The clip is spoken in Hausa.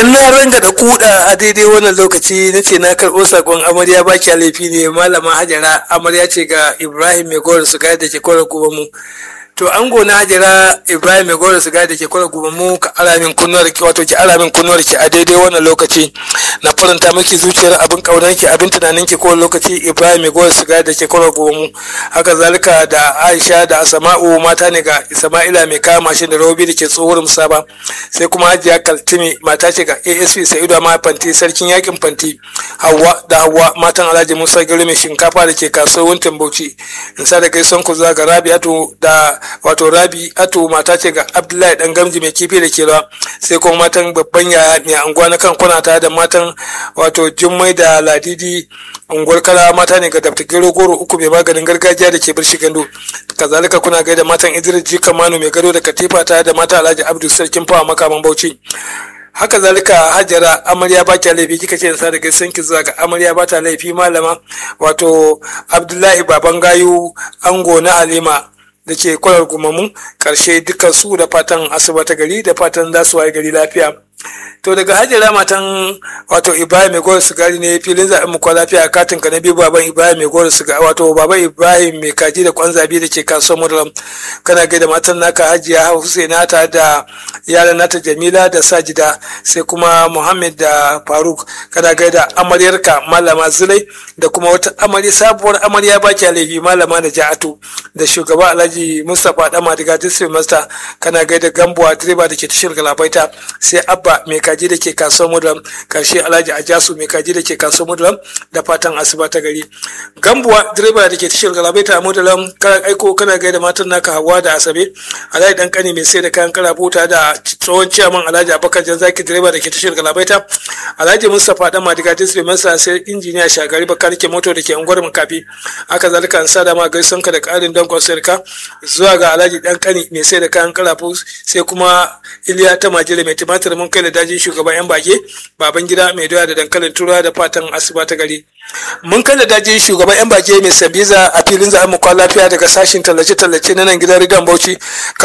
in na ranga da kuda a daidai wannan lokaci na ce na karɓo sakon amarya ba kya laifi ne malama hajara amarya ce ga ibrahim mai gowar su da ke kwara kuma mu to an gona hajara ibrahim mai gowar su da ke kwara kuma mu ka alamin kunnuwar ki wato ki alamin kunnuwar ki a daidai wannan lokaci na faranta miki zuciyar abin kaunar ki abin tunanin ki kowane lokaci ibrahim mai gowar su da ke kwara kuma mu haka zalika da aisha da asama'u mata ne ga isma'ila mai kama mashin da rawobi da ke tsohuwar musaba sai kuma hajiya kaltimi mata ce ga asp sa'idu ma fanti sarkin yakin fanti hawa da hawa matan alhaji musa gari mai shinkafa da ke kasuwar wuntin bauchi in sa da gaison ku zuwa ga rabi ato da wato rabi ato mata ce ga abdullahi dan gamji mai kifi da ke rawa sai kuma matan babban yaya mai anguwa na kan kuna ta da matan wato jummai da ladidi unguwar kala mata ne ga dafta gero goro uku mai maganin gargajiya da ke birshi gando kazalika kuna gaida matan idris jika manu mai gado da katifa ta da mata alhaji abdul sarkin fawa makaman bauchi haka zalika hajjara amarya ba ta laifi kika ce sa daga sanki zuwa ga amarya ba ta laifi malama wato abdullahi baban gayu ango na halima da ke kwalar gumamu karshe dukkan su da fatan asuba ta gari da fatan za su waye gari lafiya to daga hajjara matan wato ibrahim mai gowar sigari ne filin zaɓen mu lafiya a katin ka na biyu baban ibrahim mai gowar sigari wato baban ibrahim mai kaji da kwan zabi da ke kasuwar mudalam kana gaida matan naka hajiya husaina ta da yaran nata jamila da sajida sai kuma muhammad da faruk kana gaida amaryarka malama zulai da kuma wata amarya sabuwar amarya baki laifi malama da ja'atu da shugaba alhaji mustapha dama daga district master kana gaida gambuwa direba da ke tashar galabaita sai abba mai kaji da ke kasuwar mudalam karshe alhaji ajasu mai kaji da ke kasuwar mudalam da fatan asuba ta gari gambuwa direba da ke tashar galabaita a mudalam kana aiko kana gaida matan naka hawa da asabe alhaji dan kani mai sai da kayan karabuta da tsohon ciyaman alhaji abubakar jan zaki direba da ke tashar galabaita alhaji mustapha dan madiga district master sai injiniya shagari bakar ke moto da ke unguwar makafi haka zalika an sada ma gaison ka da karin dankon sayarka zuwa ga alhaji dan kani mai sai da kayan karafu sai kuma iliya ta majira mai tumatir mun kai da dajin shugaban yan bage baban gida mai doya da dankalin tura da fatan asuba ta gari mun kai da dajin shugaban yan bage mai sambiza a filin za'a mu lafiya daga sashin tallace-tallace na nan gidan rigan bauchi